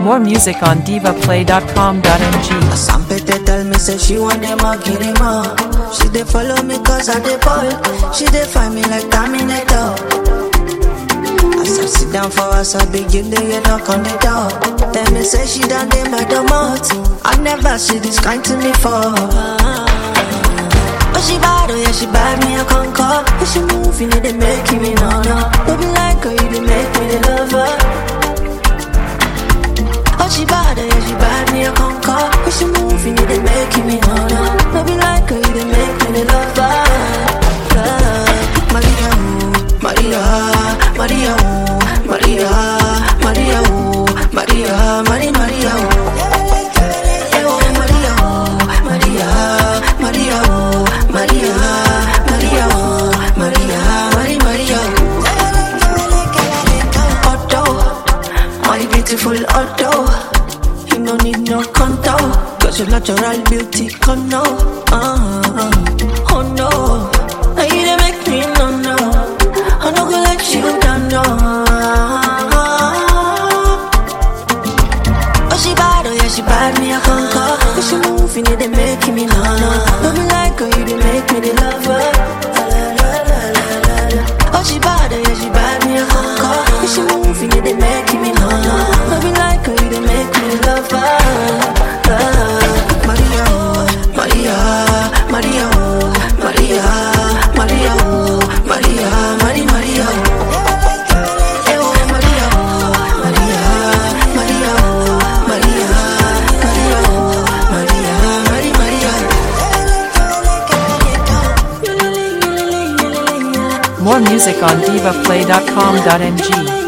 More music on divaplay.com.ng. Sampete tell me say she want them all, get him all. She dey follow me cause I dey ball. She dey find me like Terminator. As I sit down for us, I begin to get knock on the door. Tell me say she done dey my domot. I never see this kind to me for. Oh she bad, oh yeah she bad, me a conquer. If she move, you know they make me no no. Don't be like her, you dey make me the lover. Oh, she bad, oh, yeah, she bad, me a conquer. When she move, you know they making me no no. No be like her, you they make me the lover. Yeah. Maria, ooh, Maria, Maria, ooh, Maria, Maria, ooh, Maria, Maria, Maria, ooh. Eh, oh, Maria, ooh, Maria, Maria, ooh, Maria, Maria, ooh, Maria, Maria, Maria, ooh. Otto, my beautiful Otto. You no need no contour, cause your natural beauty come now. Uh, oh no, now you dey make me no no. I no go let you down no. Oh she bad, oh yeah she bad, me a conquer. When she move, you know they make me no no. Don't be like her, you they make me the lover. Oh she bad, oh yeah she bad, me a conquer. When she move, you know they make me no no. Don't be like her, you they make me the lover. Maria, oh, Maria, Maria, oh, Maria, Maria, oh, Maria, Maria, Maria, oh. Eh, oh, Maria, oh, Maria, Maria, oh, Maria, Maria, oh, Maria, Maria, Maria. More music on divaplay.com.ng.